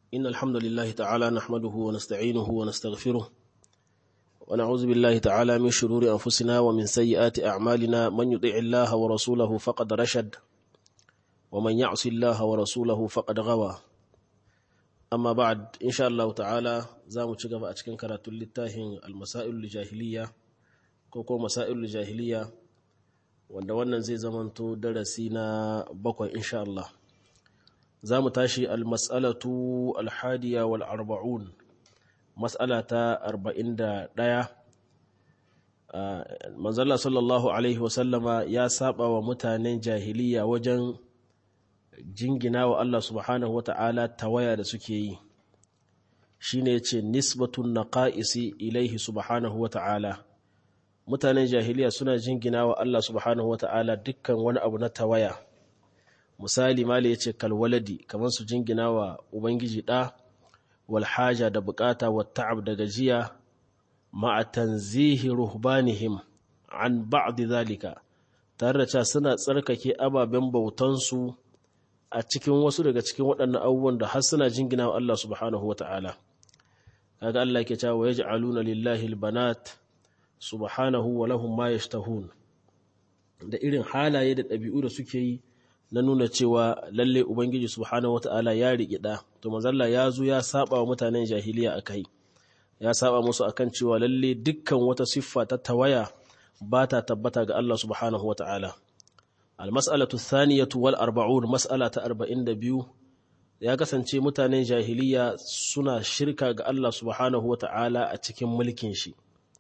إن الحمد لله تعالى نحمده ونستعينه ونستغفره ونعوذ بالله تعالى من شرور أنفسنا ومن سيئات أعمالنا من يطع الله ورسوله فقد رشد ومن يعص الله ورسوله فقد غوى أما بعد إن شاء الله تعالى زامو تشغف أتكن كراتو للتاهن المسائل الجاهلية كوكو مسائل الجاهلية wanda wannan zai zamanto darasi na bakwai insha Allah za mu tashi almas'alatu alhadiya wal arba'un mas'ala ta arba'in da ɗaya manzala sallallahu alaihi wasallama ya saba wa mutanen jahiliya wajen jingina wa Allah subhanahu wa ta'ala tawaya da suke yi shi ne ce nisbatun naqa'isi ilaihi subhanahu wa ta'ala mutanen jahiliya suna jingina wa Allah subhanahu wata'ala dukkan wani abu na tawaya misali mali yace kalwaladi kamar su jingina wa ubangiji da wal haja da bukata wa ta'ab da gajiya ma'a tanzihi ruhbanihim an ba'd zalika tare da cewa suna tsarkake ababen bautansu a cikin wasu daga cikin waɗannan abubuwan da har suna jingina wa Allah subhanahu wata'ala kaga Allah ke cewa yaj'aluna lillahi albanat subhanahu wa lahum ma yashtahun da irin halaye da ɗabi'u da suke yi na nuna cewa lalle ubangiji subhanahu wata'ala ya riƙe ɗa to manzalla ya zo ya saba wa mutanen jahiliya akai ya saba musu akan cewa lalle dukkan wata siffa ta tawaya ba ta tabbata ga Allah subhanahu wata'ala almas'alatu thaniyatu wal arba'un mas'ala ta 42 ya kasance mutanen jahiliya suna shirka ga Allah subhanahu wata'ala a cikin mulkin shi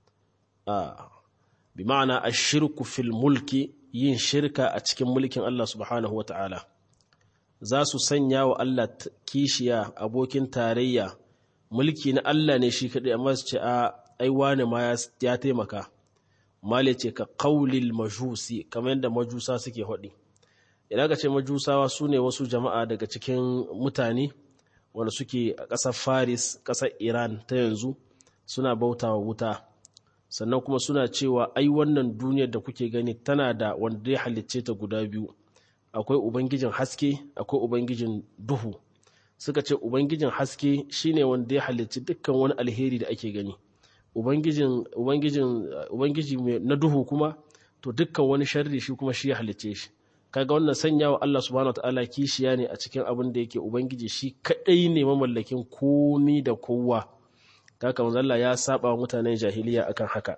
bi ma'ana a shirku fil mulki yin shirka a cikin mulkin Allah subhanahu wa ta'ala za su sanya wa Allah kishiya abokin tarayya mulki na Allah ne shi kaɗai amma su ce a aiwa ne ma ya taimaka male ce ka kaulil majusi kamar yadda majusa suke haɗi idan ka ce majusawa su ne wasu jama'a daga cikin mutane wanda suke a ƙasar faris ƙasar iran ta yanzu suna bautawa wuta sannan kuma suna cewa ai wannan duniyar da kuke gani tana da wanda ya halicce ta guda biyu akwai ubangijin haske akwai ubangijin duhu suka ce ubangijin haske shine wanda ya halicci dukkan wani alheri da ake gani ubangijin ubangijin ubangiji na duhu kuma to dukkan wani sharri shi kuma shi ya halicce shi kaga wannan sanya wa Allah subhanahu wataala kishiya ne a cikin abin da yake ubangiji shi kadai ne mamallakin komi da kowa kaka manzalla ya saba mutanen jahiliya akan haka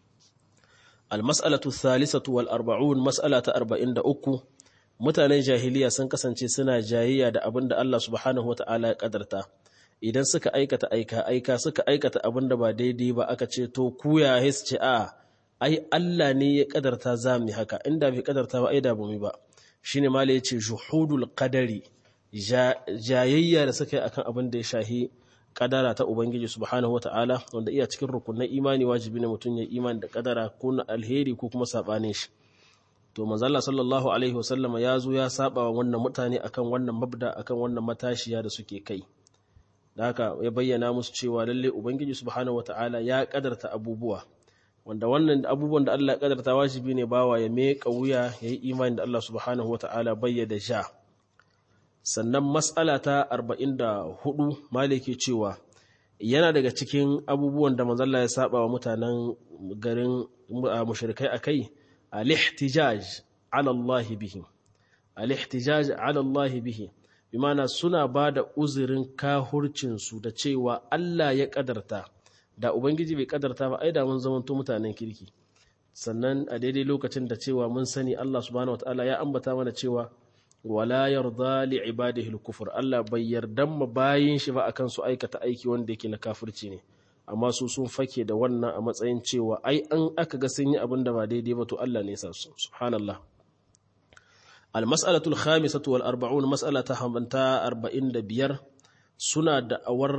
almas'alatu thalithatu wal arba'un mas'ala ta 43 mutanen jahiliya sun kasance suna jayayya da abin da Allah subhanahu wata'ala ya kadarta idan suka aikata aika aika suka aikata abin da ba daidai ba aka ce to ku ya his ce a ai Allah ne ya kadarta za mu haka inda bai kadarta ba ai da ba mu ba shine mala yace juhudul qadari jayayya da suka yi akan abin da ya shahi kadara ta Ubangiji subhanahu wata'ala wanda iya cikin rukunin imani wajibi ne mutum ya imani da kadara ko na alheri ko kuma sabanin shi to manzala sallallahu alaihi wasallama ya zo ya saba wa wannan mutane akan wannan mabda akan wannan matashiya da suke kai da haka ya bayyana musu cewa lalle Ubangiji subhanahu wata'ala ya kadarta abubuwa wanda wannan abubuwan da Allah ya kadarta wajibi ne bawa ya meka wuya ya yi imani da Allah subhanahu wata'ala bayyana sha sannan matsala ta 44 maliki cewa yana daga cikin abubuwan da manzalla ya saba wa mutanen garin mushrikai akai al-ihtijaj ala Allah bihi al-ihtijaj ala Allah bihi bimana suna bada uzurin kahurcin su da cewa Allah ya kadarta da ubangiji bai kadarta ba ai da mun zamanto mutanen kirki sannan a daidai lokacin da cewa mun sani Allah subhanahu wataala ya ambata mana cewa wala yarda li ibadihi al-kufr Allah bai yarda ma bayin shi ba akan su aikata aiki wanda yake na kafirci ne amma su sun fake da wannan a matsayin cewa ai an aka ga sun yi abin da ba daidai ba to Allah ne ya sa su subhanallah al-mas'alatu al-khamisatu wal arba'un mas'alata hamanta 45 suna da'awar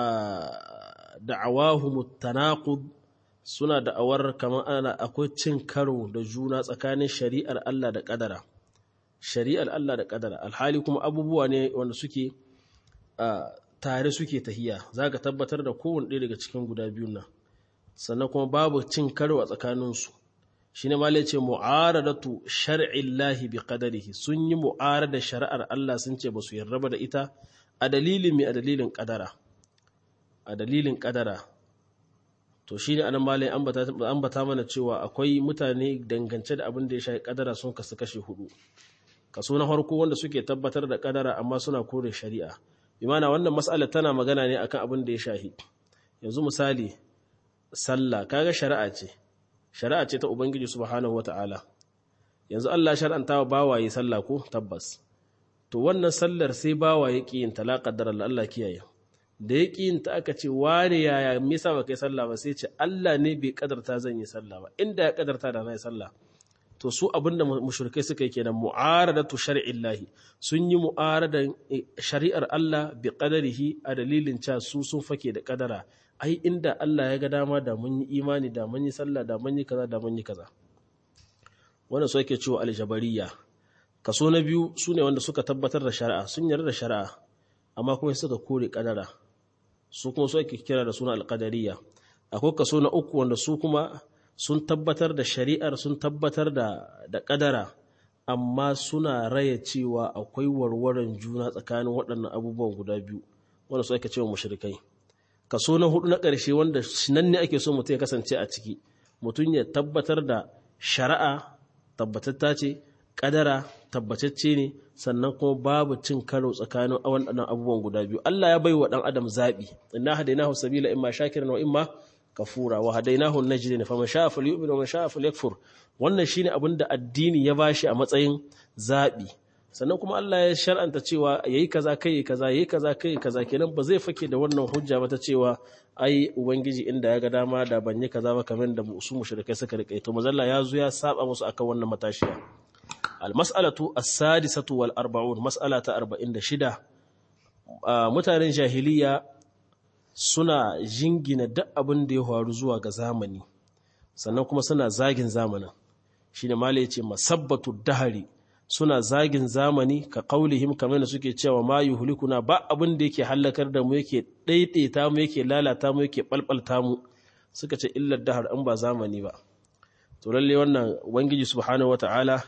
da'awahum at-tanaqud suna da'awar kamar ana akwai cin karo da juna tsakanin shari'ar Allah da kadara shari'ar Allah da ƙadara alhali kuma abubuwa ne wanda suke tare suke tahiya za ka tabbatar da kowane ɗaya daga cikin guda biyun nan sannan kuma babu cin karo a tsakaninsu shi ne malai ce mu'aradatu shar'illahi bi qadarihi sun yi mu'arada shari'ar Allah sun ce ba su yarda da ita a dalilin mai a dalilin kadara a dalilin kadara to shi ne anan malai ambata mana cewa akwai mutane dangance da abin da ya shafi kadara sun kasu kashe hudu kaso na farko wanda suke tabbatar da kadara amma suna kore shari'a imana wannan mas'ala tana magana ne akan abin da ya shafi yanzu misali sallah kaga shari'a ce shari'a ce ta ubangiji subhanahu wata'ala yanzu Allah shar'anta wa bawaye sallah ko tabbas to wannan sallar sai bawaye ki yin talaqaddar Allah kiyaye da ya ƙi ta aka ce ware yaya me yasa baka yi sallah ba sai ce Allah ne bai kadarta zan yi sallah ba inda ya kadarta da na yi sallah to su abinda mushrikai suka yi kenan mu'aradatu shar'illahi sun yi mu'aradan shari'ar Allah bi qadarihi a dalilin cewa su sun fake da kadara ai inda Allah ya ga dama da mun yi imani da mun yi sallah da mun yi kaza da mun yi kaza wannan su yake cewa aljabariya kaso na biyu sune wanda suka tabbatar da shari'a sun yarda da shari'a amma kuma suka kore kadara su kuma su ake kira da suna alƙadariya akwai kaso na uku wanda su kuma sun tabbatar da shari'ar sun tabbatar da da ƙadara amma suna raya cewa akwai warwaran juna tsakanin waɗannan abubuwan guda biyu wanda su ake cewa mushrikai kaso na hudu na ƙarshe wanda nan ne ake so mutum ya kasance a ciki mutum ya tabbatar da shari'a tabbatatta ce ƙadara tabbatacce ne sannan kuma babu cin karo tsakanin waɗannan abubuwan guda biyu Allah ya bai wa ɗan adam zaɓi inna hadainahu sabila imma shakiran wa imma kafura wa hadainahu najdain faman sha'a falyu'min wa man sha'a falyakfur wannan shine abin da addini ya bashi a matsayin zaɓi sannan kuma Allah ya shar'anta cewa yayi kaza kai kaza yayi kaza kai kaza kenan ba zai fake da wannan hujja ba ta cewa ai ubangiji inda ya ga dama da ban yi kaza ba kamar da su mushrikai suka rike to mazalla ya zo ya saba musu akan wannan matashiya almas'alatu as-sadisatu wal arba'un mas'ala ta 46 mutanen jahiliya suna jingina duk abin da ya faru zuwa ga zamani sannan kuma suna zagin zamanin shine mala yace masabbatu dahari suna zagin zamani ka qaulihim kamar da suke cewa ma yuhlikuna ba abin da yake halakar da mu yake daidaita mu yake lalata mu yake balbalta mu suka ce illar dahar an ba zamani ba to lalle wannan ubangiji subhanahu wataala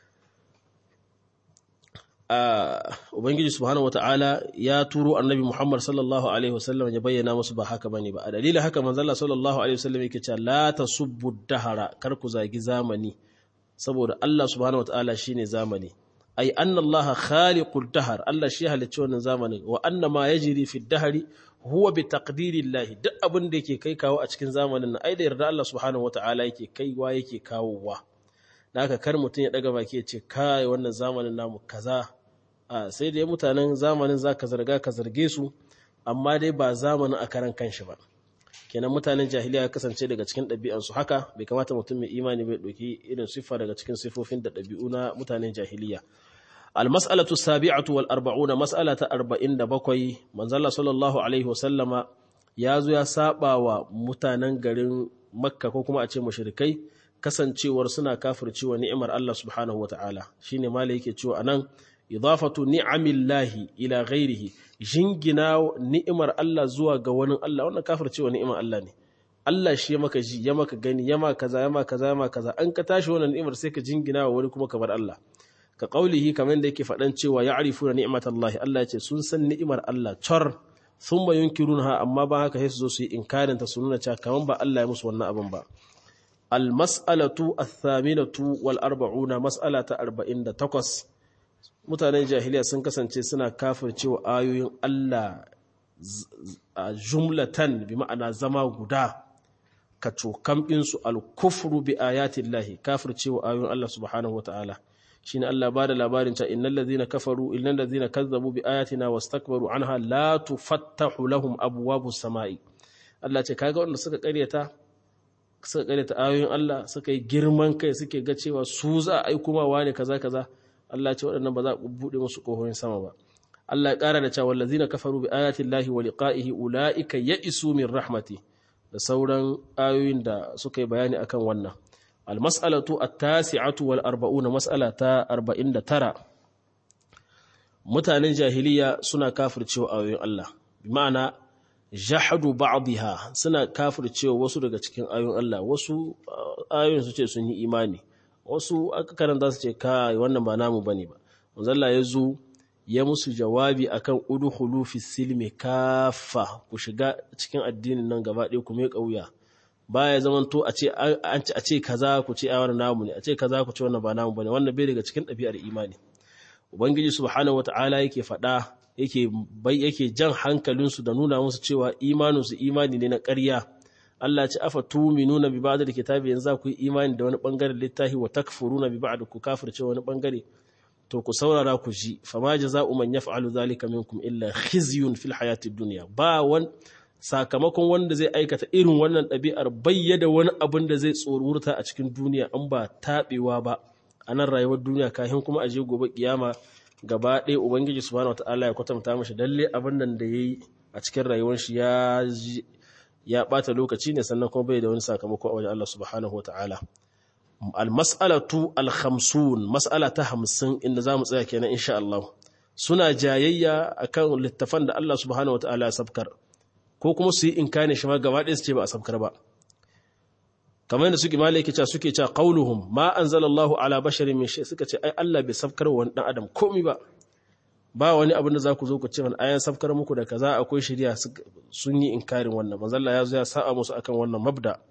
Ubangiji subhanahu wata'ala ya turo annabi Muhammad sallallahu Alaihi wasallam ya bayyana musu ba haka bane ba. A dalilin haka manzala sallallahu Alaihi wasallam yake cewa la ta subbu dahara kar ku zagi zamani saboda Allah subhanahu wata'ala shine zamani. Ai anna Allah khaliqul dahar Allah shi halicci wannan zamani wa anna ma yajri fi dahari huwa bi taqdirillahi duk abin da yake kai kawo a cikin zamanin nan ai da yarda Allah subhanahu wata'ala yake kaiwa yake kawowa. Da haka kar mutum ya daga baki ya ce kai wannan zamanin namu kaza a sai dai mutanen zamanin za ka zarga ka zarge su amma dai ba zamanin a karan kanshi ba kenan mutanen jahiliya ya kasance daga cikin ɗabi'ansu haka bai kamata mutum mai imani bai ɗauki irin siffa daga cikin siffofin da ɗabi'u na mutanen jahiliya almas'alatu sabi'atu wal arba'una mas'ala ta 47 manzala sallallahu alaihi wasallama ya zo ya saba wa mutanen garin makka ko kuma a ce mushrikai kasancewar suna kafircewa ni'imar Allah subhanahu wataala shine malai yake cewa anan idafatu ni'amillahi ila ghairihi jingina ni'imar Allah zuwa ga wani Allah wannan kafircewa ni'imar Allah ne Allah shi ya maka ji ya maka gani ya maka kaza ya maka kaza ya maka kaza an ka tashi wannan ni'imar sai ka jingina wa wani kuma ka bar Allah ka kaulihi kamar da yake faɗan cewa ya'rifuna ni'matallahi Allah ya ce sun san ni'imar Allah char thumma yunkirunha amma ba haka sai su zo su yi inkarin ta su nuna cewa kaman ba Allah ya musu wannan abin ba al-mas'alatu ath-thaminatu wal arba'una mas'alata 48 mutanen jahiliya sun kasance suna kafircewa ayoyin Allah a jumlatan bi ma'ana zama guda ka cokamɓinsu alkufru bi ayatin lahi kafircewa ayoyin Allah subhanahu wa ta'ala shi ne Allah ba da labarin ca innan lazina kafaru innan lazina kazzabu bi ayatina wastakbaru anha la tufattahu lahum abwabu sama'i Allah ce kaga wanda suka karyata suka karyata ayoyin Allah suka yi girman kai suke ga cewa su za a aiko ma wane kaza kaza Allah ce waɗannan ba za ku buɗe musu ƙohoyin sama ba. Allah ya ƙara da cewa wallazina kafaru bi ayatin lahi wa liqa'ihi ula'ika ya'isu min rahmati da sauran ayoyin da suka yi bayani akan wannan. Al-mas'alatu at-tasi'atu wal arba'una mas'ala ta 49 Mutanen jahiliya suna kafircewa ayoyin Allah. Bi ma'ana jahadu ba'dha suna kafircewa wasu daga cikin ayoyin Allah. Wasu ayoyin su ce sun yi imani. wasu aka karanta su ce kai wannan ba namu bane ba manzalla ya zo ya musu jawabi akan udkhulu fi silmi kafa ku shiga cikin addinin nan gaba ɗaya ku mai kauya baya zaman to a ce a ce kaza ku ce ai wannan namu ne a ce kaza ku ce wannan ba namu bane wannan bai daga cikin ɗabi'ar imani ubangiji subhanahu wata'ala yake faɗa yake bai yake jan hankalinsu da nuna musu cewa imaninsu imani ne na ƙarya Allah ce afa tuminuna bi ba'd alkitabi yanzu ku yi imani da wani bangaren littafi wa takfuruna bi ba'd ku kafirce wani bangare to ku saurara ku ji fama jaza'u man yaf'alu dhalika minkum illa khizyun fil hayatid dunya ba wan sakamakon wanda zai aikata irin wannan ɗabi'ar bayyada wani abin da zai tsorurta a cikin duniya an ba taɓewa ba a nan rayuwar duniya kafin kuma a je gobe kiyama gaba ɗaya ubangiji subhanahu wataala ya kwatanta mashi dalle abin nan da yayi a cikin rayuwar shi ya ya bata lokaci ne sannan kuma bai da wani sakamako a wajen Allah subhanahu wataala al-mas'alatu al-khamsun mas'ala ta 50 inda zamu tsaya kenan insha Allah suna jayayya akan littafan da Allah subhanahu wataala ya sabkar ko kuma su yi inkani shi ma gaba ɗaya su ce ba a sabkar ba kamar yadda suke malai yake cewa suke cewa qauluhum ma anzalallahu ala basharin min shay suka ce ai Allah bai sabkar wa wani dan adam komai ba ba wani abin da za ku zo ku ce man ayan sabkar muku da kaza akwai shari'a sun yi inkarin wannan manzo Allah ya zo ya sa'a musu akan wannan mabda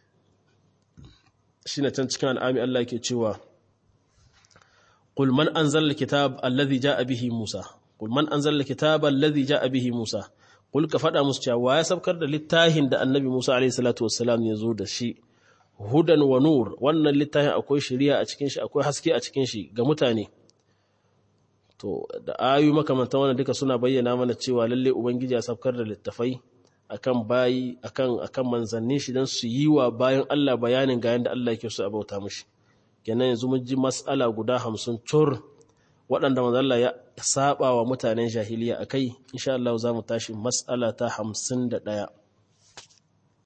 shine can cikin al'ami Allah yake cewa qul man anzala alkitab alladhi jaa bihi Musa qul man anzala alkitaba alladhi jaa bihi Musa qul ka fada musu cewa ya sabkar da littafin da annabi Musa alaihi salatu wassalam ya zo da shi hudan wa nur wannan littafin akwai shari'a a cikin shi akwai haske a cikin shi ga mutane to da ayu makamantan wannan duka suna bayyana mana cewa lalle ubangiji ya sabkar da littafai akan bayi akan akan manzannin shi dan su yi wa bayan Allah bayanin ga yanda Allah yake so a bauta mishi kenan yanzu mun ji mas'ala guda 50 cur waɗanda manzo Allah ya saba wa mutanen jahiliya akai insha Allah za mu tashi mas'ala ta 51